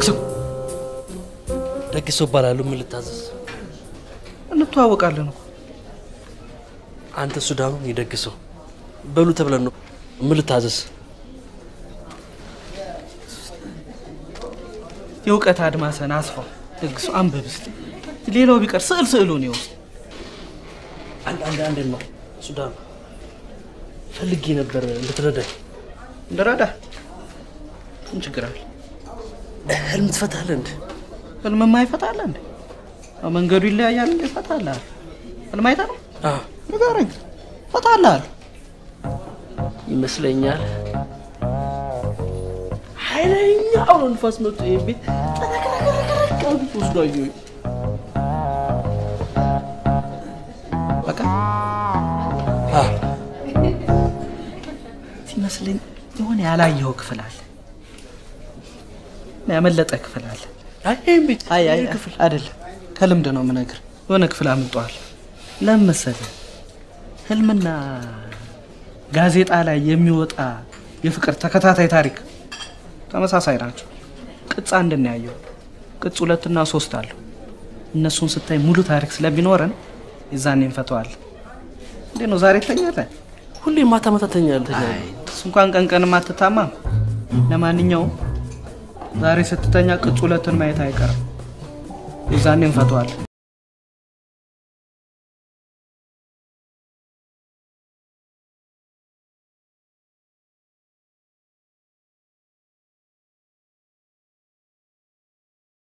ደግሶ ደግሶ እባላለሁ። ምን ልታዘዝ? እንተዋወቃለን እኮ አንተ ሱዳኑ ይደግሰው በሉ ተብለን ነው። ምን ልታዘዝ? የእውቀት አድማሰን አስፋው ደግሶ አንብብ እስቲ። ሌላው ቢቀር ስዕል ስዕሉን ይወስድ። አንድ አንድ አንድ ነው ሱዳኑ ፈልጌ ነበር እንድትረዳኝ። እንደራዳ ምን ችግር አለ? ህልም ትፈታለህ እንደ ህልምማ ይፈታል እንዴ? አዎ፣ መንገዱ ይለያያል እንዴ? ይፈታልሃል። ህልም አይታ ነው አዎ ንገረኝ። ይፈታልሃል። ይመስለኛል። ኃይለኛ አውሎ ንፋስ መጥቶ ይሄን ቤት ጠረቅረቅረቅ አድርጎ ወስዶ አየሁኝ። በቃ አዎ ሲመስለኝ የሆነ ያላየኸው ክፍል አለ፣ ያመለጠ ክፍል አለ። አይ ይሄን ቤት አይ አይ ይሄን ክፍል አይደለም፣ ከልምድ ነው የምነግርህ። የሆነ ክፍል አምልጧል። ለምን መሰለህ? ህልምና ጋዜጣ ላይ የሚወጣ የፍቅር ተከታታይ ታሪክ ተመሳሳይ ናቸው። ቅጽ አንድ ነው ያየው፣ ቅጽ ሁለትና ሶስት አለው። እነሱን ስታይ ሙሉ ታሪክ ስለሚኖረን የዛኔ እንፈተዋለን። እንዴት ነው ዛሬ ትተኛለህ? ሁሌ ማታ ማታ ተኛለህ። እሱ እንኳን ቀን ቀንም አትታማም። ለማንኛውም ዛሬ ስትተኛ ቅጽ ሁለትን ማየት አይቀርም። የዛኔ እንፈተዋለን።